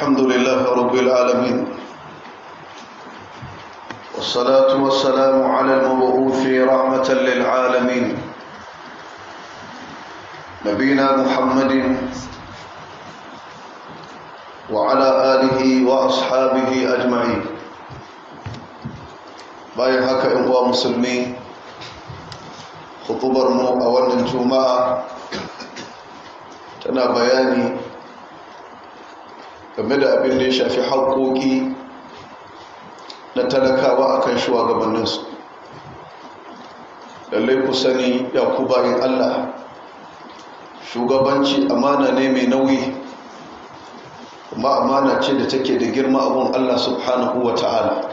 الحمد لله رب العالمين والصلاة والسلام على المبعوث رحمة للعالمين نبينا محمد وعلى آله وأصحابه أجمعين bayan haka in uwa musulmi hutubar mu a wannan juma'a tana bayani game da abin da ya shafi haƙoƙi na talakawa akan shugabanninsu lallai ku sani ya ku bayan allah shugabanci amana ne mai nauyi kuma amana ce da take da girma abun allah subhanahu wa ta'ala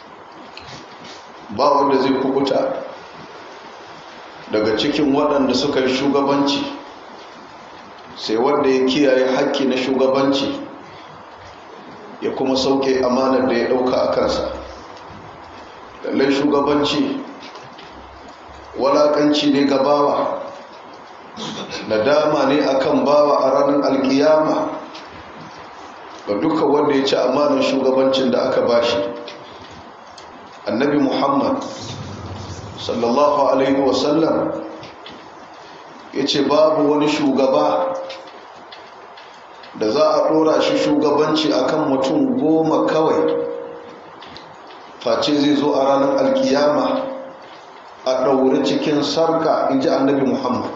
ba wanda zai kubuta daga cikin waɗanda suka yi shugabanci sai wanda ya kiyaye haƙƙi na shugabanci ya kuma sauke amanar da ya ɗauka a kansa lallai shugabanci walaƙanci ne ga bawa nadama ne akan bawa a ranar alkiyama ga duka wanda ya ci amanar shugabancin da aka bashi annabi muhammad sallallahu alaihi wasallam ya ce babu wani shugaba da za a ɗora shi shugabanci akan mutum goma kawai face zai zo a ranar alkiyama a ɗaure cikin sarka in ji annabi muhammad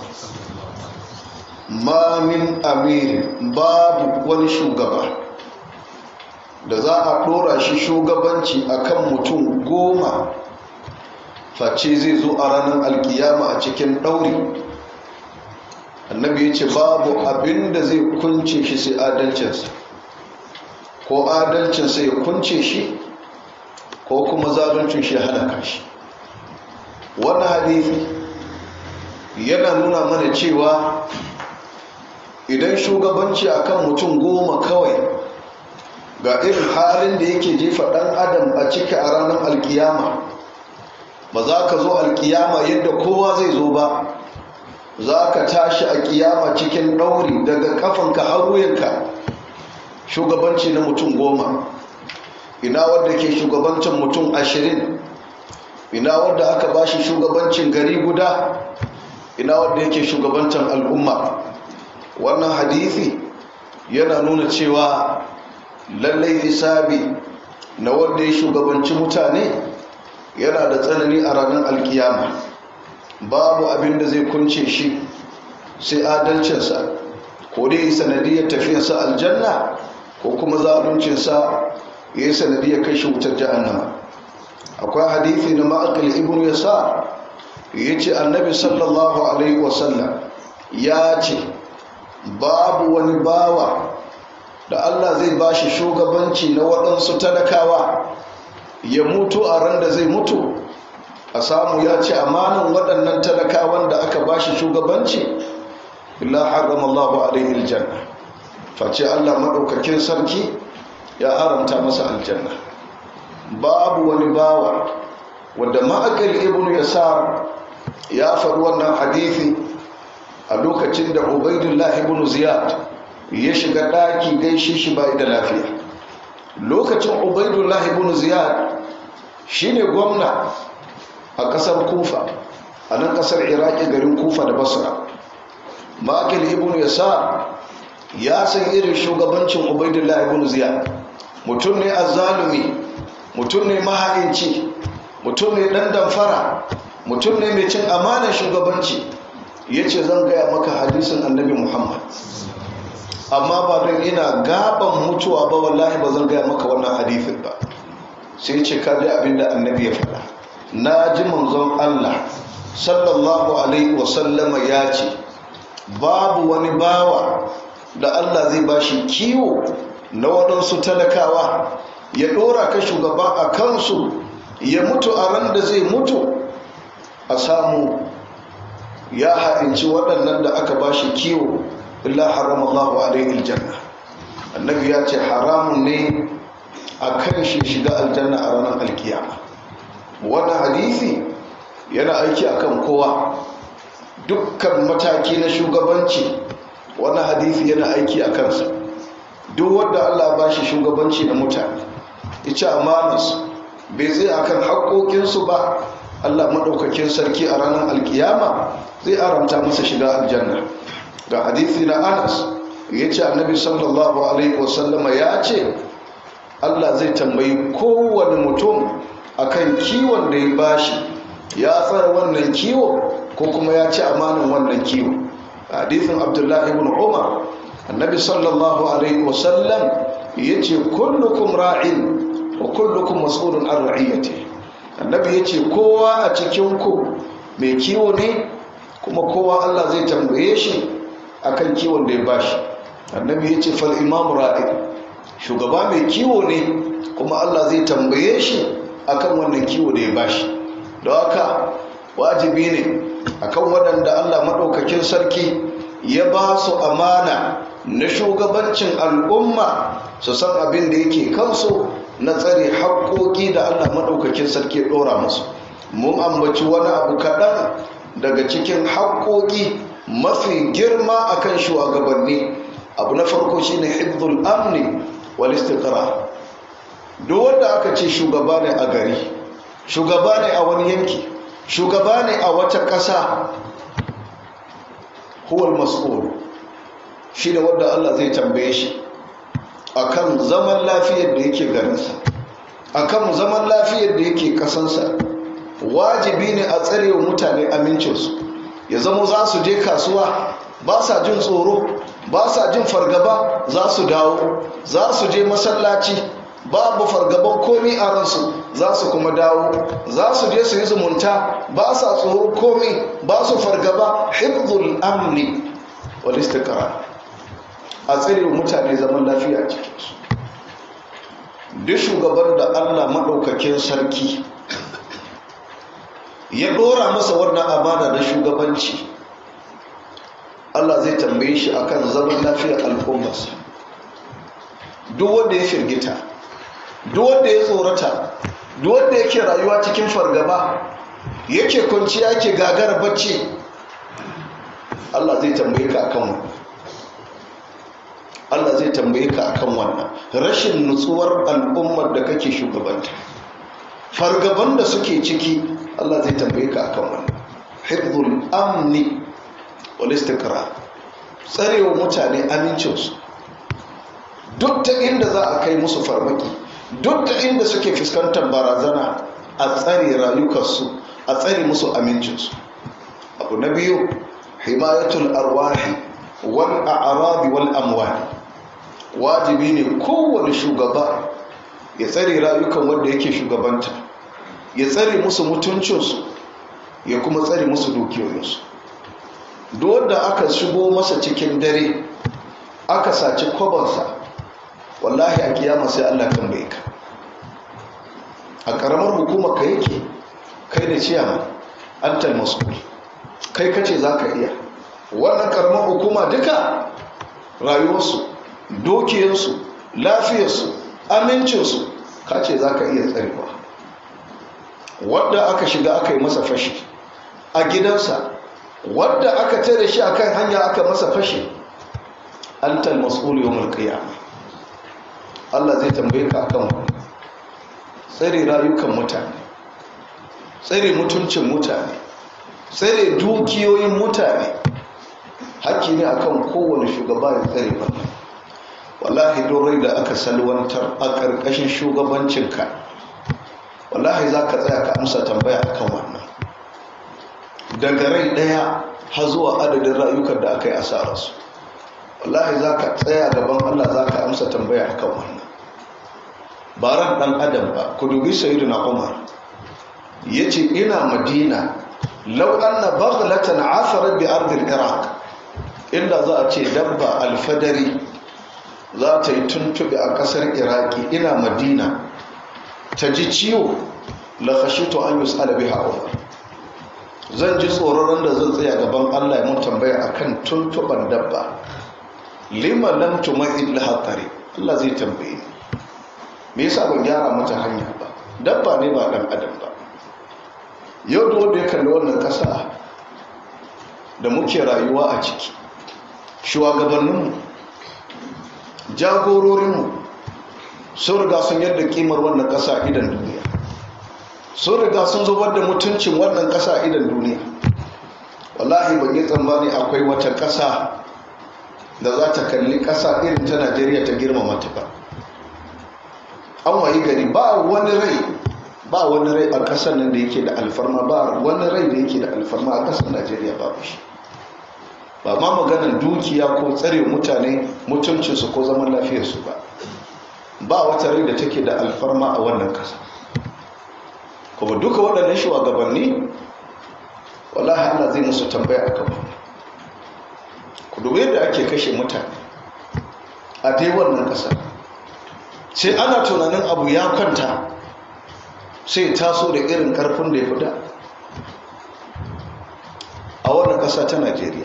ma min amirin babu wani shugaba da za a ɗora shi shugabanci akan mutum goma face zai zo a ranar alkiyama a cikin ɗauri annabi ya ce babu abin da zai kunce shi sai adalcinsa ko adalcinsa ya kunce shi ko kuma zaluncin shi halaka shi wannan hadithi yana nuna mana cewa idan shugabanci akan mutum goma kawai ga irin halin da yake jefa ɗan adam a cika a ranar alkiyama ba za ka zo alkiyama yadda kowa zai zo ba za ka tashi a kiyama cikin ɗauri daga kafanka har wuyanka shugabanci na mutum goma ina wadda ke shugabancin mutum ashirin ina wadda aka ba shi shugabancin gari guda ina wadda yake shugabancin al'umma wannan hadithi yana nuna cewa lallai hisabi na wanda ya shugabanci mutane yana da tsanani a ranar alkiyama babu abin da zai kunce shi sai adalcinsa ko dai yi sanadiyar tafiyarsa aljanna ko kuma zaluncinsa ya yi sanadiyar kai shi wutar jahannama akwai hadithi na ma'akal ibn yasa ya ce annabi sallallahu alaihi wasallam ya ce babu wani bawa da Allah zai ba shi shugabanci na waɗansu talakawa ya mutu a ran da zai mutu a samu ya ce amanin waɗannan talakawan da aka ba shi shugabanci illa haram Allah alaihi aljanna face Allah maɗaukakin sarki ya haramta masa aljanna babu wani bawa wanda ma'akal ibn yasar ya faɗi wannan hadithi a lokacin da ubaidullah ibn ziyad ya shiga ɗaki gaishe shi bai da lafiya lokacin ubaidullah ibn ziyad shine gwamna a ƙasar kufa a nan ƙasar iraki garin kufa da basra makil ibn yasa ya san irin shugabancin ubaidullah ibn ziyad mutum ne azzalumi mutum ne maha'inci mutum ne ɗan damfara mutum ne mai cin amanar shugabanci ya ce zan gaya maka hadisin annabi muhammad amma ba don ina gaban mutuwa ba wallahi ba zan gaya maka wannan hadithin ba sai ce ka ji abinda annabi ya faɗa na ji manzon Allah sallallahu alaihi wasallama ya ce babu wani bawa da Allah zai bashi kiwo na waɗansu talakawa ya ɗora ka shugaba a kansu ya mutu a ran da zai mutu a samu ya haɗinci waɗannan da aka bashi kiwo illa haram Allah alaihi aljanna annabi ya ce haramun ne a kan shi shiga aljanna a ranar alkiyama wannan hadisi yana aiki akan kowa dukkan mataki na shugabanci wannan hadisi yana aiki a kansa duk wanda Allah ba shi shugabanci na mutane ya ci amanarsu bai zai akan haƙoƙinsu ba Allah maɗaukakin sarki a ranar alkiyama zai aramta masa shiga aljanna ga hadithi na anas ya ce annabi sallallahu alaihi wasallama ya ce Allah zai tambayi kowane mutum akan kiwon da ya bashi ya tsara wannan kiwo ko kuma ya ci amanin wannan kiwo hadithin abdullahi ibn umar annabi sallallahu alaihi wasallam ya ce kullukum ra'in wa kullukum mas'ulun an ra'iyati annabi ya ce kowa a cikinku mai kiwo ne kuma kowa Allah zai tambaye shi akan kiwon da ya bashi annabi ya ce fal imam ra'in shugaba mai kiwo ne kuma Allah zai tambaye shi akan wannan kiwo da ya bashi don haka wajibi ne akan waɗanda Allah maɗaukakin sarki ya ba su amana na shugabancin al'umma su san abin da yake kansu na tsare haƙoƙi da Allah maɗaukakin sarki ɗora musu mun ambaci wani abu kaɗan daga cikin haƙoƙi mafi girma akan shugabanni abu na farko shine hibdul amni wal istiqrar duk wanda aka ce shugaba ne a gari shugaba ne a wani yanki shugaba ne a wata ƙasa huwal mas'ul shi ne wanda Allah zai tambaye shi akan zaman lafiyar da yake garinsa akan zaman lafiyar da yake kasansa wajibi ne a tsare wa mutane amincinsu ya zama za su je kasuwa ba sa jin tsoro ba sa jin fargaba za su dawo za su je masallaci babu fargaban komi a ransu za su kuma dawo za su je su yi zumunta ba sa tsoro komi ba su fargaba hibzul amni wal istiqrar a tsare mutane zaman lafiya cikinsu duk shugaban da Allah maɗaukakin sarki ya ɗora masa wannan amana na shugabanci Allah zai tambaye shi akan zaman lafiyar al'ummarsa duk wanda ya firgita duk wanda ya tsorata duk wanda yake rayuwa cikin fargaba yake kwanciya yake gagara bacci Allah zai tambaye ka akan wannan Allah zai tambaye ka akan wannan rashin nutsuwar al'ummar da kake shugabanta fargaban da suke ciki Allah zai tambaye ka akan wannan hifdhul amni wal istiqrar tsarewa mutane amincinsu duk ta inda za a kai musu farmaki duk ta inda suke fuskantar barazana a tsare rayukansu a tsare musu amincinsu abu na biyu himayatul arwahi wal a'rabi wal amwali wajibi ne kowane shugaba ya tsare rayukan wanda yake shugabanta ya tsare musu mutuncinsu ya kuma tsare musu dukiyoyinsu duk wanda aka shigo masa cikin dare aka saci kwabansa wallahi a kiyama sai Allah tambaye ka a karamar hukumar ka yake kai da ciyama antal mas'ul kai kace zaka iya wannan karamar hukuma duka rayuwarsu dokiyarsu lafiyarsu amincinsu kace zaka iya tsarewa wadda aka shiga aka yi masa fashi a gidansa wadda aka tare shi akan hanya aka masa fashi antal mas'ul yawmul qiyamah Allah zai tambaye ka akan wani tsare rayukan mutane tsare mutuncin mutane tsare dukiyoyin mutane haƙƙi ne akan kowane shugaba ya tsare wannan wallahi don rai da aka salwantar a ƙarƙashin shugabancinka wallahi za ka tsaya ka amsa tambaya akan wannan daga rai ɗaya har zuwa adadin rayukan da aka yi asararsu wallahi za ka tsaya gaban Allah za ka amsa tambaya a kan wannan ba ran ɗan adam ba ku dubi sayidu na umar ya ce ina madina lau an na baghlatan asarar bi ardil iraq inda za a ce dabba alfadari za ta yi tuntuɓe a ƙasar iraki ina madina ta ji ciwo la khashitu an yus'ala biha umar zan ji tsoron da zan tsaya gaban Allah ya mun tambaya akan tuntuban dabba lima lam tumahid laha tariq Allah zai tambaye ni me yasa ban gyara mata hanya ba dabba ne ba dan adam ba yau da wanda ya kalli wannan kasa da muke rayuwa a ciki shugabanninmu jagororinmu sun riga sun yadda kimar wannan ƙasa idan duniya sun riga sun zubar da mutuncin wannan ƙasa idan duniya wallahi ban yi tsammani akwai wata ƙasa da za ta kalli ƙasa irin ta najeriya ta girmama ta ba an wayi gari ba wani rai ba wani rai a ƙasar nan da yake da alfarma ba wani rai da yake da alfarma a ƙasar najeriya babu shi ba ma maganar dukiya ko tsare mutane mutuncinsu ko zaman lafiyarsu ba ba wata rai da take da alfarma a wannan ƙasa kuma duka waɗannan shugabanni wallahi Allah zai musu tambaya a kan ku dubi yadda ake kashe mutane a dai wannan ƙasar sai ana tunanin abu ya kwanta sai taso da irin ƙarfin da ya fida a wannan ƙasa ta Najeriya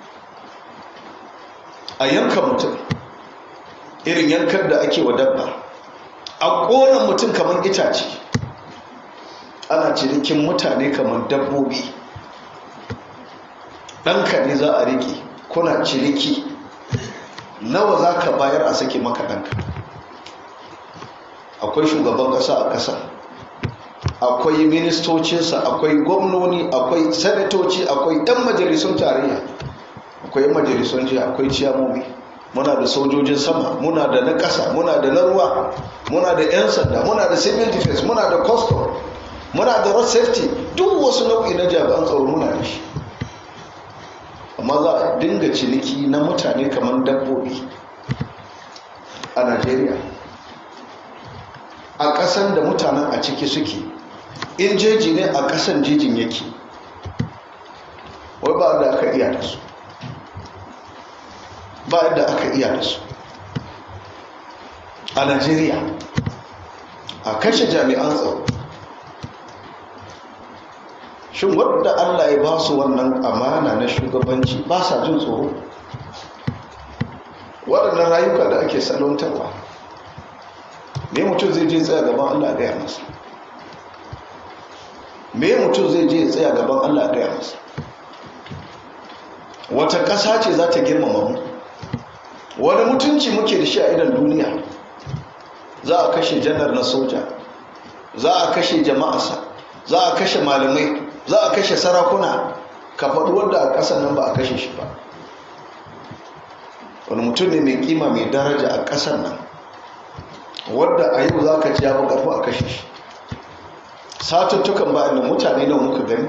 a yanka mutum irin yankar da ake wa dabba a ƙona mutum kamar itace ana cinikin mutane kamar dabbobi ɗanka ne za a riƙe kuna ciniki nawa za ka bayar a sake maka ɗanka akwai shugaban ƙasa a ƙasa akwai ministocinsa akwai gwamnoni akwai sanatoci akwai 'yan majalisun tarayya akwai 'yan majalisun jiya akwai ciyamomi muna da sojojin sama muna da na ƙasa muna da na ruwa muna da 'yan sanda muna da civil defense muna da custom muna da road safety duk wasu nau'i na jami'an tsaro muna da shi amma za a dinga ciniki na mutane kamar dabbobi a najeriya a ƙasan da mutanen a ciki suke in jeji ne a ƙasan jejin yake wai ba da aka iya da su ba yadda aka iya da su a najeriya a kashe jami'an tsaro shin wadda allah ya ba su wannan amana na shugabanci ba sa jin tsoro waɗannan rayuka da ake salontarwa me mutum zai je tsaya gaban allah gaya masa me mutum zai je tsaya gaban allah gaya masa wata ƙasa ce za ta girmama mu wani mutunci muke da shi a idan duniya za a kashe janar na soja za a kashe jama'asa za a kashe malamai za a kashe sarakuna ka faɗi wanda a ƙasar nan ba a kashe shi ba wani mutum ne mai kima mai daraja a ƙasar nan wadda a yau za ka ci ya ƙarfi a kashe shi satuttukan bayan da mutane nawa muka gani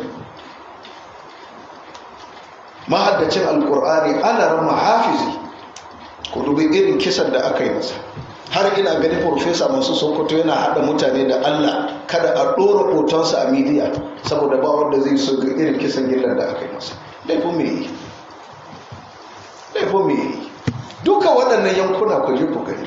mahaddacin alkur'ani ana rama hafizi ku dubi irin kisan da aka yi masa har ina gani profesa masu sokoto yana hada mutane da allah kada a ɗora hotonsa a midiya saboda ba wanda zai so ga irin kisan gillar da aka yi masa laifin me yi laifin me yi duka waɗannan yankuna ku je ku gani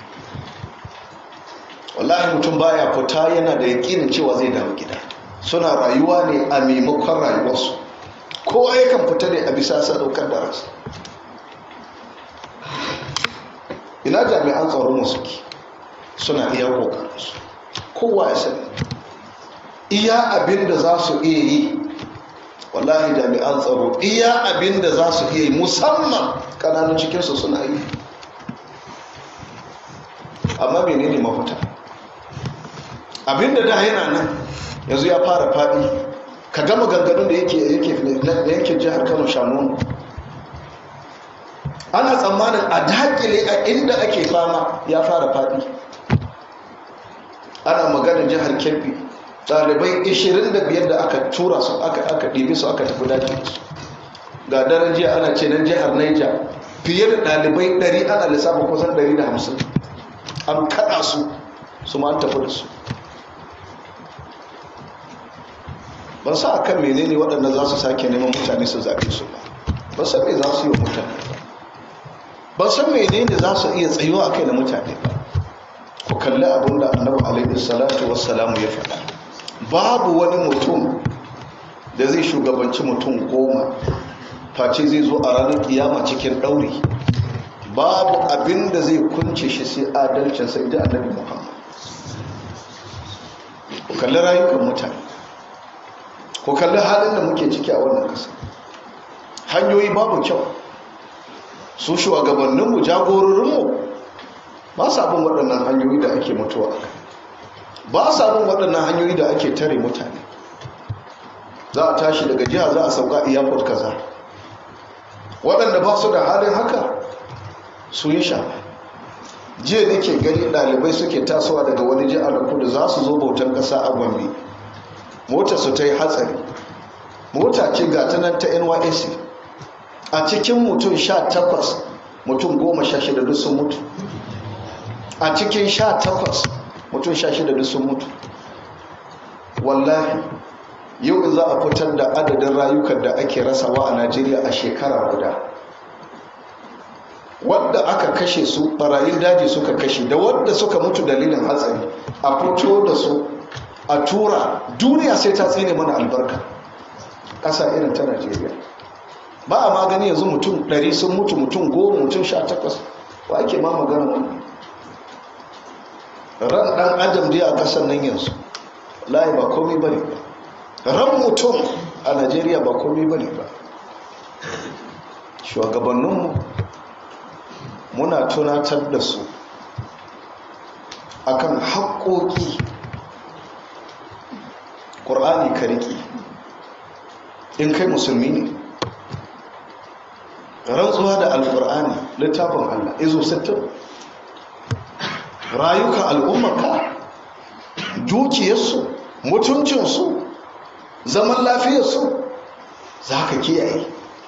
wallahi mutum baya fita yana da yakinin cewa zai dawo gida suna rayuwa ne a maimakon rayuwarsu kowa yakan fita ne a bisa sadaukar da rasa ina jami'an tsaro musu ki suna iya kokarinsu kowa ya sani iya abin da za su iya yi wallahi jami'an tsaro iya abin da za su iya yi musamman kananun cikinsu suna yi amma menene mafita abin da da yana nan yanzu ya fara faɗi ka gama ganganun da yake yankin jihar kano shanonu ana tsammanin a dakile a inda ake fama ya fara faɗi ana maganin jihar kebbi ɗalibai 25 da aka tura su aka aka ɗibi su aka tafi daji su ga daren jiya ana ce nan jihar naija fiye da ɗalibai 100 ana lissafa kusan 150 an kaɗa su su ma an tafi da su ban sa akan menene waɗanda za su sake neman mutane su zaɓe su ba ban san me za su yi wa mutane ba ban san menene za su iya tsayuwa a kai da mutane ba ku kalli abin da annabi alaihi salatu wassalamu ya faɗa babu wani mutum da zai shugabanci mutum goma face zai zo a ranar kiyama cikin ɗauri babu abin da zai kunce shi sai adalcin sai da annabi muhammad ku kalli rayukan mutane ku kalli halin da muke ciki a wannan ƙasa hanyoyi babu kyau su shugabanninmu jagororinmu ba sa bin waɗannan hanyoyi da ake mutuwa ba sa bin waɗannan hanyoyi da ake tare mutane za a tashi daga jiha za a sauka iyakot kaza waɗanda ba su da halin haka su yi sha jiya da ke gani ɗalibai suke tasowa daga wani jiha da kudu za su zo bautan ƙasa a gombe mota su ta yi hatsari mota ce ga ta nan ta nysc a cikin mutum sha takwas mutum goma sha shida duk sun mutu a cikin sha takwas mutum sha shida duk sun mutu wallahi yau in za a fitar da adadin rayukan da ake rasawa a najeriya a shekara guda wadda aka kashe su barayin daji suka kashe da wadda suka mutu dalilin hatsari a fito da su a tura duniya sai ta tsine mana albarka ƙasa irin ta najeriya ba a magani yanzu mutum 100 sun mutu mutum 10 mutum 18 wa ake ma magana wannan ran dan adam dai a ƙasar nan yanzu layi ba komai bane ba ran mutum a najeriya ba komai bane ba shugabanninmu muna tunatar da su akan haƙoƙi ƙur'ani ka riƙe in kai musulmi ne rantsuwa da alƙur'ani littafin allah izo 60 rayuka al'ummarka dukiyarsu mutuncinsu zaman lafiyarsu za ka kiyaye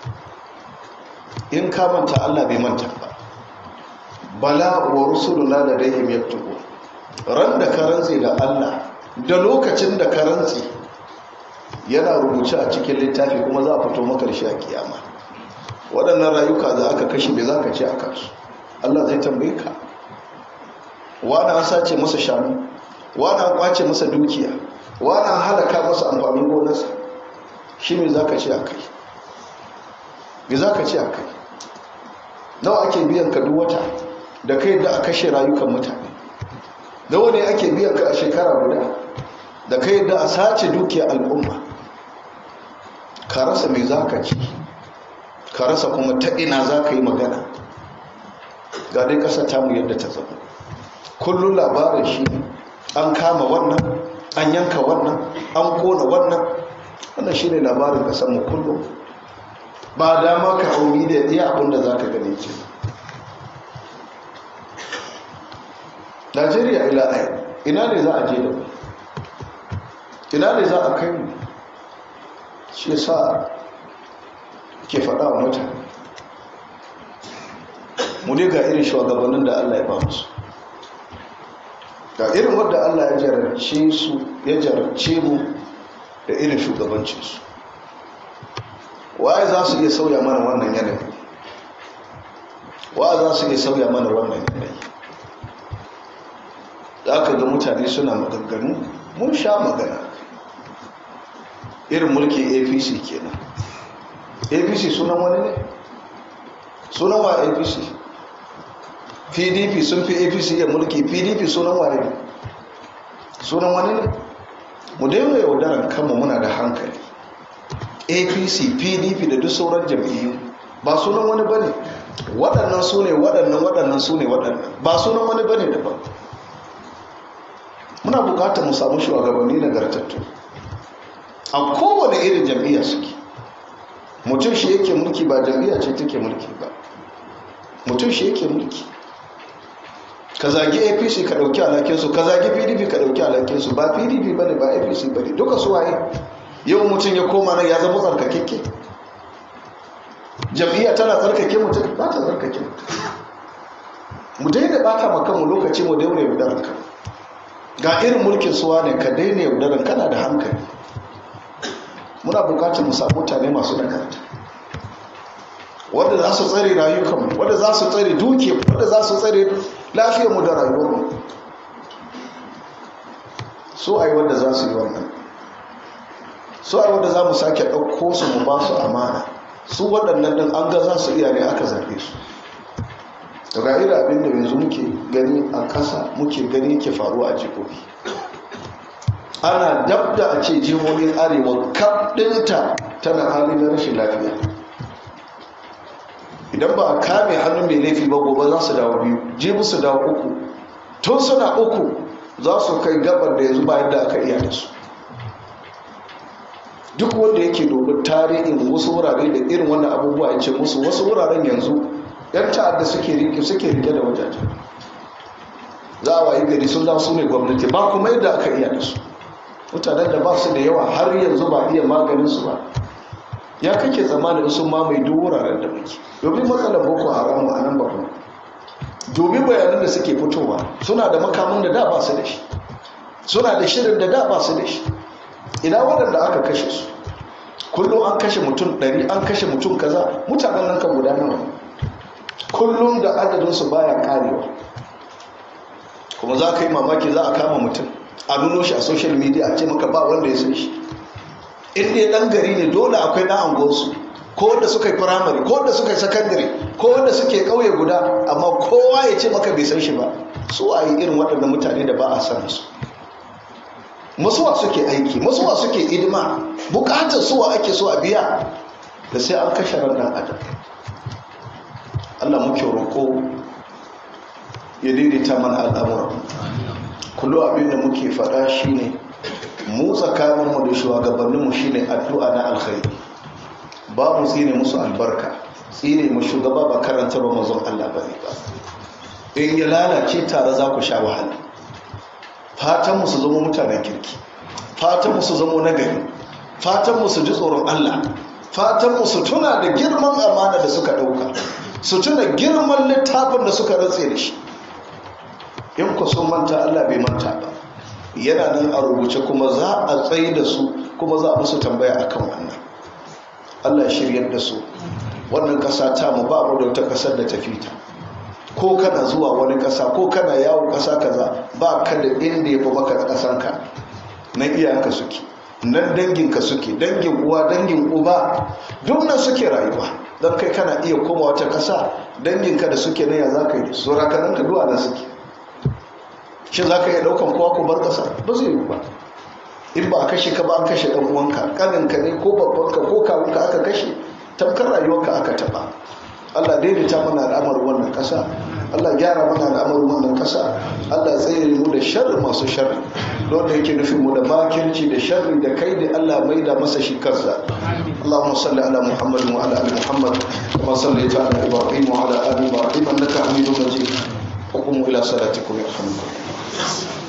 in ka manta allah bai manta ba bala wa rusuluna da daihim yaktubu ran da ka rantse da Allah da lokacin da ka rantse yana rubuce a cikin littafi kuma za a fito maka da shi a kiyama waɗannan rayuka da aka kashe bai za ka ce a kansu Allah zai tambaye ka wani an sace masa shanu wani an kwace masa dukiya wani an halaka masa amfanin gonarsa shi me za ka ce a kai me za ka ce a kai nawa ake biyan ka duk wata da kai da a kashe rayukan mutane da wani ake biyan ka a shekara guda da kai da a sace dukiyar al'umma ka rasa mai za ka ci ka rasa kuma ta ina za ka yi magana ga dai ƙasa tamu yadda ta zama kullum labarin shi an kama wannan an yanka wannan an kona wannan wannan shi ne labarin ƙasarmu kullum ba dama ka hauri da iya abinda za ka gane ce najeriya ila ai ina ne za a je da mu ina ne za a kai mu shi sa ke faɗa wa mutane mu ne ga irin shugabannin da allah ya ba musu ga irin wadda allah ya jarabce su ya jarabce mu da irin shugabancinsu waye za su iya sauya mana wannan yanayi wa za su iya sauya mana wannan yanayi da aka ga mutane suna maganganu mun sha magana irin mulkin apc kenan apc sunan wani ne sunan wa apc pdp sun fi apc iya mulki pdp sunan wani ne sunan wani ne mu daina yaudaran kanmu muna da hankali apc pdp da duk sauran jam'iyyu ba sunan wani bane waɗannan su ne waɗannan waɗannan su ne waɗannan ba sunan wani bane daban muna bukatar mu samu shugabanni nagartattu a kowane irin jam'iyya suke mutum shi yake mulki ba jam'iyya ce take mulki ba mutum shi yake mulki ka zagi apc ka ɗauki alakinsu ka zagi pdp ka ɗauki alakinsu ba pdp ba ne ba apc ba ne duka suwaye yau mutum ya koma nan ya zama tsarkakekke jam'iyya tana tsarkake mutum ba ta tsarkake mutum mu daina bata makanmu lokaci mu daina yaudaran kan ga irin mulkin suwa ne ka daina yaudaran kana da hankali muna bukatar mu samu mutane masu nagarta wanda za su tsare rayukanmu wanda za su tsare duke wanda za su tsare lafiyarmu da rayuwarmu so ai wanda za su yi wannan so ai wanda za mu sake ɗauko su mu ba su amana su waɗannan ɗin an ga za su iya ne aka zaɓe su daga irin abin da yanzu muke gani a ƙasa muke gani ke faruwa a jihohi ana dab da a ce jihohin arewa kaɗinta tana hali na rashin lafiya idan ba a kame hannun mai laifi ba gobe za su dawo biyu jibi su dawo uku tun suna uku za su kai gabar da yanzu ba yadda aka iya da su duk wanda yake domin tarihin wasu wurare da irin wannan abubuwa ya ce musu wasu wuraren yanzu yan ta'adda suke rike suke rike da wajajen za a wayi gari sun su ne gwamnati ba kuma yadda aka iya da su mutanen da ba su da yawa har yanzu ba iya maganin su ba ya kake tsammanin sun mamaye duk wuraren da muke domin matsalar boko haram a nan ba kuma domin bayanan da suke fitowa suna da makamin da da ba su da shi suna da shirin da da ba su da shi ina waɗanda aka kashe su kullum an kashe mutum ɗari an kashe mutum kaza mutanen nan kan guda nawa kullum da adadinsu baya karewa kuma za ka yi mamaki za a kama mutum a nuno shi a social media a ce maka ba wanda ya san shi inda ya ɗan gari ne dole akwai ɗan angonsu ko wanda suka yi firamare ko wanda suka yi sakandare ko wanda suke ƙauye guda amma kowa ya ce maka bai san shi ba su a yi irin waɗannan mutane da ba a san su musuwa suke aiki musuwa suke idima bukatar suwa ake so a biya da sai an kashe ran dan adam Allah muke roƙo ya daidaita mana al'amura kullu abin da muke faɗa shine mu tsakaninmu da shugabanninmu shine addu'a na alkhairi ba mu tsine musu albarka tsine mu shugaba ba karanta ba mazan Allah bane ba in ya lalace tare za ku sha wahala fatan su zama mutanen kirki fatan su zama nagari fatan su ji tsoron Allah fatan su tuna da girman amana da suka dauka su tuna girman littafin da suka rantse da shi in ku sun manta Allah bai manta ba yana nan a rubuce kuma za a tsaye da su kuma za a musu tambaya akan wannan Allah shiryar da su wannan kasa ta mu ba mu da wata kasar da ta fita ko kana zuwa wani ƙasa ko kana yawon ƙasa kaza ba ka da inda ya fi maka ƙasanka nan iyayenka suke nan danginka suke dangin uwa dangin uba duk nan suke rayuwa don kai kana iya koma wata ƙasa danginka da suke nan ya za ka yi su rakaninka duwa da suke shi za ka iya ɗaukan kowa ku bar ƙasa ba zai yi ba in ba a kashe ka ba an kashe ɗan uwanka ƙaninka ne ko babbanka ko kawunka aka kashe tamkar rayuwarka aka taɓa Allah daidaita mana al'amarin wannan ƙasa Allah gyara mana al'amarin wannan ƙasa Allah tsaye mu da sharri masu sharri don da yake nufin mu da makirci da sharri da kai da Allah mai da masa shi kansa Allahumma salli ala Muhammad wa ala ali Muhammad kama sallaita ala Ibrahim wa ala ali Ibrahim innaka Hamidum Majid wa qumu ila salatikum yarhamukum